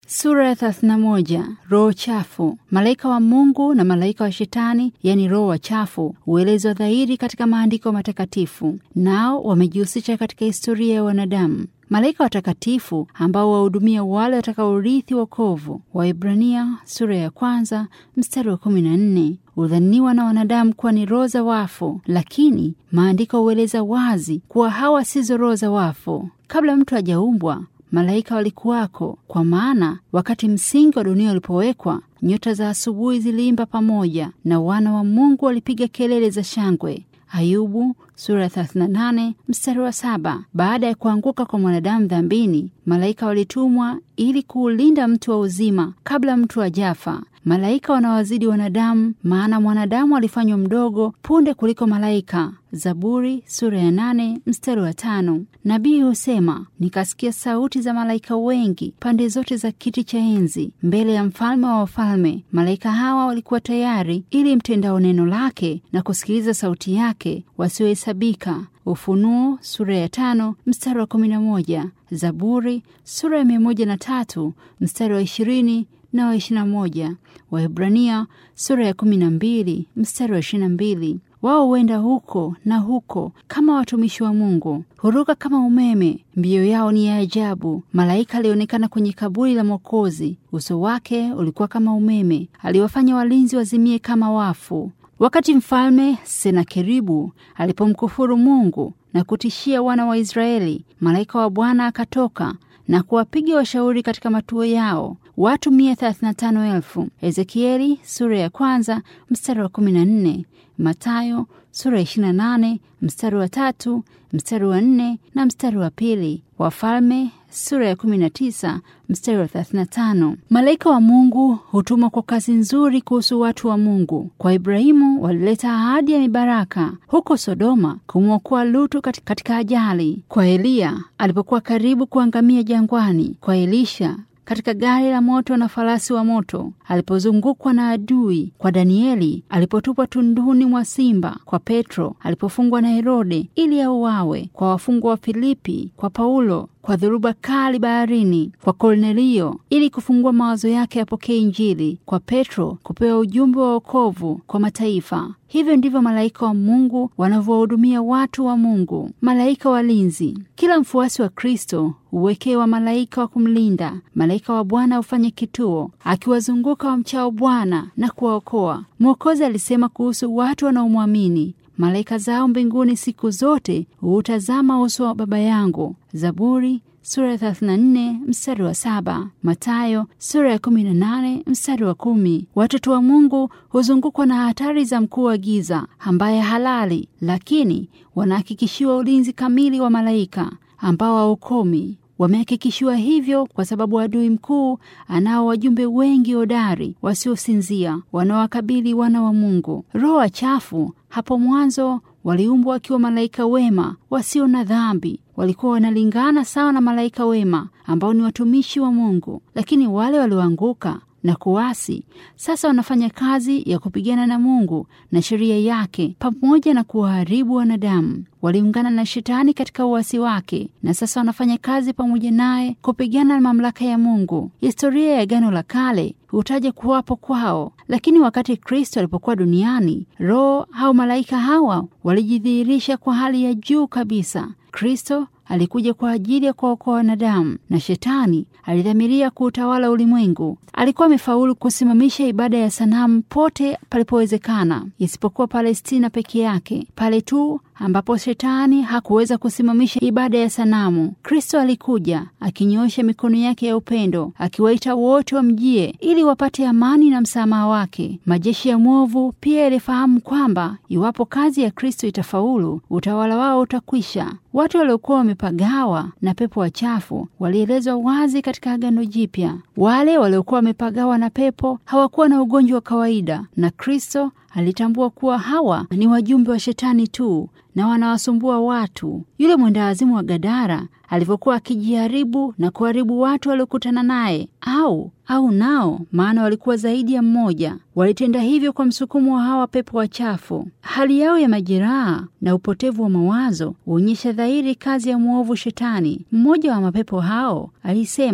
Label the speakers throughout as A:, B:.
A: Sura ya 31. Roho chafu. Malaika wa Mungu na malaika wa Shetani, yani roho wachafu, huelezwa dhahiri katika maandiko matakatifu, nao wamejihusisha katika historia ya wanadamu. Malaika watakatifu ambao wahudumia wale watakaorithi wokovu, Waebrania sura ya kwanza mstari wa kumi na nne hudhaniwa na wanadamu kuwa ni roho za wafu, lakini maandiko hueleza wazi kuwa hawa sizo roho za wafu. Kabla mtu hajaumbwa malaika walikuwako, kwa maana wakati msingi wa dunia ulipowekwa, nyota za asubuhi ziliimba pamoja na wana wa Mungu walipiga kelele za shangwe. Ayubu sura ya 38 mstari wa saba. Baada ya kuanguka kwa mwanadamu dhambini, malaika walitumwa ili kuulinda mtu wa uzima kabla mtu hajafa. Malaika wanawazidi wanadamu, maana mwanadamu alifanywa mdogo punde kuliko malaika. Zaburi sura ya nane mstari wa tano. Nabii husema, nikasikia sauti za malaika wengi pande zote za kiti cha enzi mbele ya mfalme wa wafalme. Malaika hawa walikuwa tayari ili mtendao neno lake na kusikiliza sauti yake wasiohesabika. Ufunuo sura ya tano mstari wa kumi na moja. Zaburi sura ya mia moja na tatu mstari wa ishirini na wa ishirini na moja. Waebrania sura ya kumi na mbili mstari wa ishirini na mbili. Wao huenda huko na huko kama watumishi wa Mungu, huruka kama umeme, mbio yao ni ya ajabu. Malaika alionekana kwenye kaburi la Mwokozi, uso wake ulikuwa kama umeme, aliwafanya walinzi wazimie kama wafu. Wakati mfalme Senakeribu alipomkufuru Mungu na kutishia wana wa Israeli, malaika wa Bwana akatoka na kuwapiga washauri katika matuo yao watu mia thelathini na tano elfu. Ezekieli sura ya kwanza mstari wa kumi na nne Matayo sura ya ishirini na nane mstari wa tatu mstari wa nne na mstari wa pili Wafalme sura ya kumi na tisa mstari wa thelathini na tano Malaika wa Mungu hutumwa kwa kazi nzuri kuhusu watu wa Mungu. Kwa Ibrahimu walileta ahadi ya mibaraka huko Sodoma, kumwokoa Lutu katika ajali, kwa Eliya alipokuwa karibu kuangamia jangwani, kwa Elisha katika gari la moto na farasi wa moto alipozungukwa na adui, kwa Danieli alipotupwa tunduni mwa simba, kwa Petro alipofungwa na Herode ili auawe, kwa wafungwa wa Filipi, kwa Paulo kwa dhoruba kali baharini, kwa Kornelio ili kufungua mawazo yake yapokee Injili, kwa Petro kupewa ujumbe wa wokovu kwa mataifa. Hivyo ndivyo malaika wa Mungu wanavyowahudumia watu wa Mungu. Malaika walinzi. Kila mfuasi wa Kristo huwekewa malaika wa kumlinda. Malaika wa Bwana hufanya kituo akiwazunguka wamchao Bwana na kuwaokoa. Mwokozi alisema kuhusu watu wanaomwamini malaika zao mbinguni siku zote huutazama uso wa Baba yangu. Zaburi sura ya 34 mstari wa saba. Matayo sura ya 18 mstari wa kumi. Watoto wa Mungu huzungukwa na hatari za mkuu wa giza ambaye halali, lakini wanahakikishiwa ulinzi kamili wa malaika ambao haukomi. Wamehakikishiwa hivyo kwa sababu adui mkuu anao wajumbe wengi hodari wasiosinzia wanaowakabili wana wa Mungu. Roho wachafu hapo mwanzo waliumbwa wakiwa malaika wema wasio na dhambi, walikuwa wanalingana sawa na malaika wema ambao ni watumishi wa Mungu, lakini wale walioanguka na kuasi sasa wanafanya kazi ya kupigana na Mungu na sheria yake pamoja na kuwaharibu wanadamu. Waliungana na Shetani katika uasi wake na sasa wanafanya kazi pamoja naye kupigana na mamlaka ya Mungu. Historia ya Agano la Kale hutaja kuwapo kwao, lakini wakati Kristo alipokuwa duniani, roho au malaika hawa walijidhihirisha kwa hali ya juu kabisa. Kristo alikuja kwa ajili ya kuwaokoa wanadamu na Shetani alidhamiria kuutawala ulimwengu. Alikuwa amefaulu kusimamisha ibada ya sanamu pote palipowezekana, isipokuwa Palestina peke yake, pale tu ambapo Shetani hakuweza kusimamisha ibada ya sanamu. Kristo alikuja akinyoosha mikono yake ya upendo, akiwaita wote wamjie ili wapate amani na msamaha wake. Majeshi ya mwovu pia yalifahamu kwamba iwapo kazi ya Kristo itafaulu, utawala wao utakwisha. Watu waliokuwa wamepagawa na pepo wachafu walielezwa wazi katika Agano Jipya. Wale waliokuwa wamepagawa na pepo hawakuwa na ugonjwa wa kawaida, na Kristo alitambua kuwa hawa ni wajumbe wa Shetani tu na wanawasumbua watu. Yule mwendawazimu wa Gadara alivyokuwa akijiharibu na kuharibu watu waliokutana naye, au au nao, maana walikuwa zaidi ya mmoja, walitenda hivyo kwa msukumo wa hawa pepo wachafu. Hali yao ya majeraha na upotevu wa mawazo huonyesha dhahiri kazi ya mwovu Shetani. Mmoja wa mapepo hao alisema,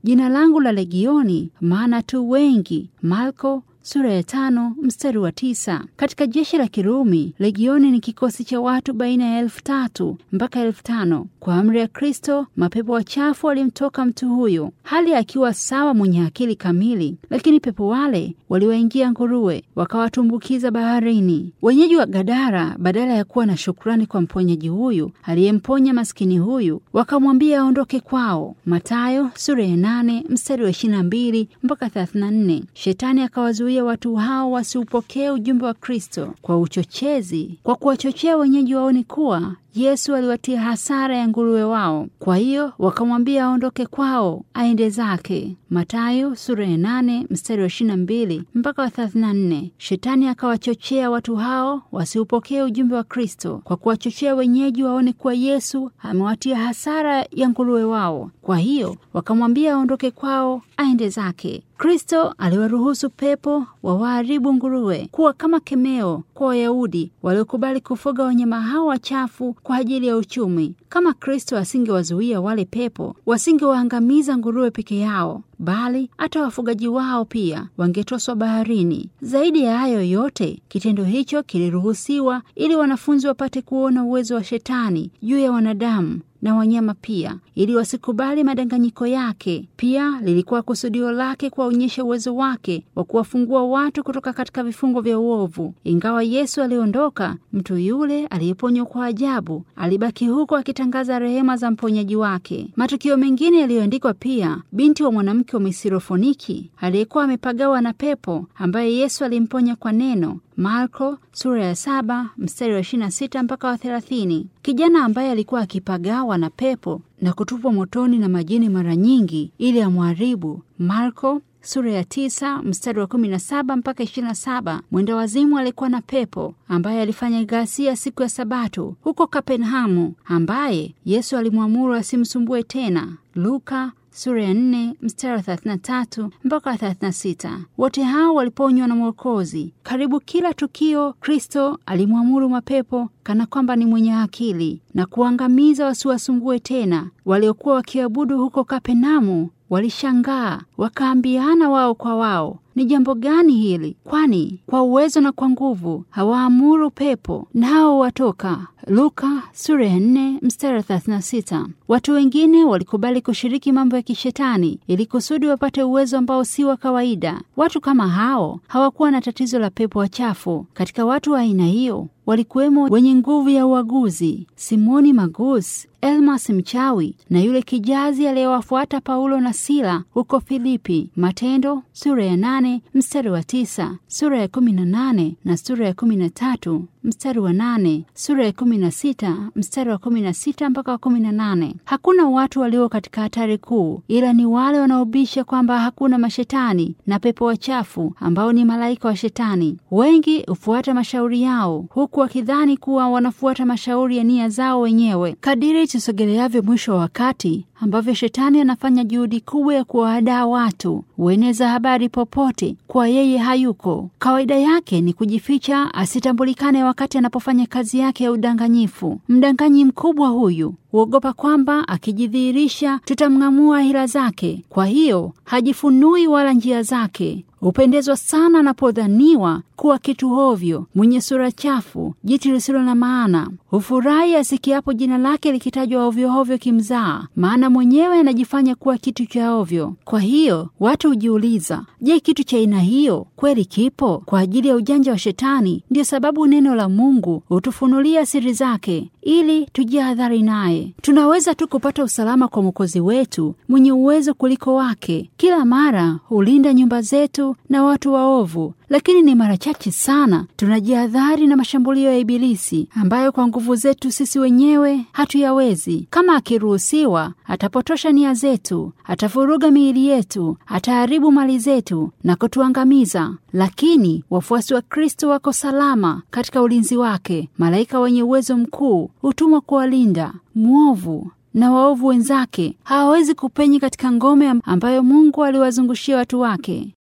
A: jina langu la legioni, maana tu wengi. Marko sura ya tano mstari wa tisa. Katika jeshi la Kirumi, legioni ni kikosi cha watu baina ya elfu tatu mpaka elfu tano. Kwa amri ya Kristo, mapepo wachafu walimtoka mtu huyo hali akiwa sawa, mwenye akili kamili, lakini pepo wale waliwaingia nguruwe, wakawatumbukiza baharini. Wenyeji wa Gadara, badala ya kuwa na shukrani kwa mponyaji huyu aliyemponya maskini huyu, wakamwambia aondoke kwao. Matayo sura ya nane mstari wa ishirini na mbili mpaka thelathini na nne. Shetani akawazuia watu hao wasiupokee ujumbe wa Kristo kwa uchochezi, kwa kuwachochea wenyeji waone kuwa Yesu aliwatia hasara ya nguruwe wao. Kwa hiyo wakamwambia aondoke kwao aende zake. Matayo sura ya nane mstari wa ishirini na mbili mpaka wa thelathini na nne. Shetani akawachochea watu hao wasiupokee ujumbe wa Kristo kwa kuwachochea wenyeji waone kuwa Yesu amewatia hasara ya nguruwe wao. Kwa hiyo wakamwambia aondoke kwao aende zake. Kristo aliwaruhusu pepo wawaharibu nguruwe kuwa kama kemeo kwa Wayahudi waliokubali kufuga wanyama hao wachafu kwa ajili ya uchumi. Kama Kristo asingewazuia wale pepo, wasingewaangamiza nguruwe peke yao, bali hata wafugaji wao pia wangetoswa baharini. Zaidi ya hayo yote, kitendo hicho kiliruhusiwa ili wanafunzi wapate kuona uwezo wa Shetani juu ya wanadamu na wanyama pia, ili wasikubali madanganyiko yake. Pia lilikuwa kusudio lake kuwaonyesha uwezo wake wa kuwafungua watu kutoka katika vifungo vya uovu. Ingawa Yesu aliondoka, mtu yule aliyeponywa kwa ajabu alibaki huko akitangaza rehema za mponyaji wake. Matukio mengine yaliyoandikwa pia, binti wa mwanamke wa Misirofoniki aliyekuwa amepagawa na pepo, ambaye Yesu alimponya kwa neno Marko sura ya saba mstari wa ishirini na sita mpaka wa thelathini. Kijana ambaye alikuwa akipagawa na pepo na kutupwa motoni na majini mara nyingi ili amwharibu. Marko sura ya tisa mstari wa kumi na saba mpaka ishirini na saba. Mwenda wazimu alikuwa na pepo ambaye alifanya ghasia siku ya Sabato huko Kapenhamu, ambaye Yesu alimwamuru asimsumbue tena. Luka sura ya nne mstari wa thelathini na tatu mpaka wa thelathini na sita. Wote hao waliponywa na Mwokozi. Karibu kila tukio Kristo alimwamuru mapepo kana kwamba ni mwenye akili na kuangamiza wasiwasumbue tena. Waliokuwa wakiabudu huko Kapenamu walishangaa wakaambiana wao kwa wao, ni jambo gani hili? Kwani kwa uwezo na kwa nguvu hawaamuru pepo nao watoka. Luka sura ya nne mstari wa thelathini na sita. Watu wengine walikubali kushiriki mambo ya kishetani ili kusudi wapate uwezo ambao si wa kawaida. Watu kama hao hawakuwa na tatizo la pepo wachafu. Katika watu wa aina hiyo walikuwemo wenye nguvu ya uaguzi, Simoni Magus, Elmas mchawi na yule kijazi aliyewafuata Paulo na Sila huko Filipi. Matendo sura ya nane mstari wa tisa, sura ya kumi na nane na sura ya kumi na tatu mstari wa nane, sura ya kumi na sita mstari wa kumi na sita mpaka wa kumi na nane. Hakuna watu walio katika hatari kuu, ila ni wale wanaobisha kwamba hakuna mashetani na pepo wachafu ambao ni malaika wa Shetani. Wengi hufuata mashauri yao huku wakidhani kuwa wanafuata mashauri ya nia zao wenyewe. Kadiri tusogeleavyo mwisho wa wakati ambavyo shetani anafanya juhudi kubwa ya kuwahadaa watu, hueneza habari popote kwa yeye hayuko. Kawaida yake ni kujificha asitambulikane wakati anapofanya kazi yake ya udanganyifu. Mdanganyi mkubwa huyu huogopa kwamba akijidhihirisha tutamng'amua hila zake, kwa hiyo hajifunui wala njia zake. Hupendezwa sana anapodhaniwa kuwa kitu hovyo, mwenye sura chafu, jiti lisilo na maana. Hufurahi asikiapo jina lake likitajwa ovyohovyo kimzaa, maana mwenyewe anajifanya kuwa kitu cha ovyo. Kwa hiyo watu hujiuliza, je, kitu cha aina hiyo kweli kipo? Kwa ajili ya ujanja wa Shetani, ndiyo sababu neno la Mungu hutufunulia siri zake ili tujihadhari naye. Tunaweza tu kupata usalama kwa Mwokozi wetu mwenye uwezo kuliko wake. Kila mara hulinda nyumba zetu na watu waovu, lakini ni mara chache sana tunajihadhari na mashambulio ya Ibilisi ambayo kwa nguvu zetu sisi wenyewe hatuyawezi. Kama akiruhusiwa, atapotosha nia zetu, atavuruga miili yetu, ataharibu mali zetu na kutuangamiza. Lakini wafuasi wa Kristo wako salama katika ulinzi wake. Malaika wenye uwezo mkuu hutumwa kuwalinda. Mwovu na waovu wenzake hawawezi kupenya katika ngome ambayo Mungu aliwazungushia watu wake.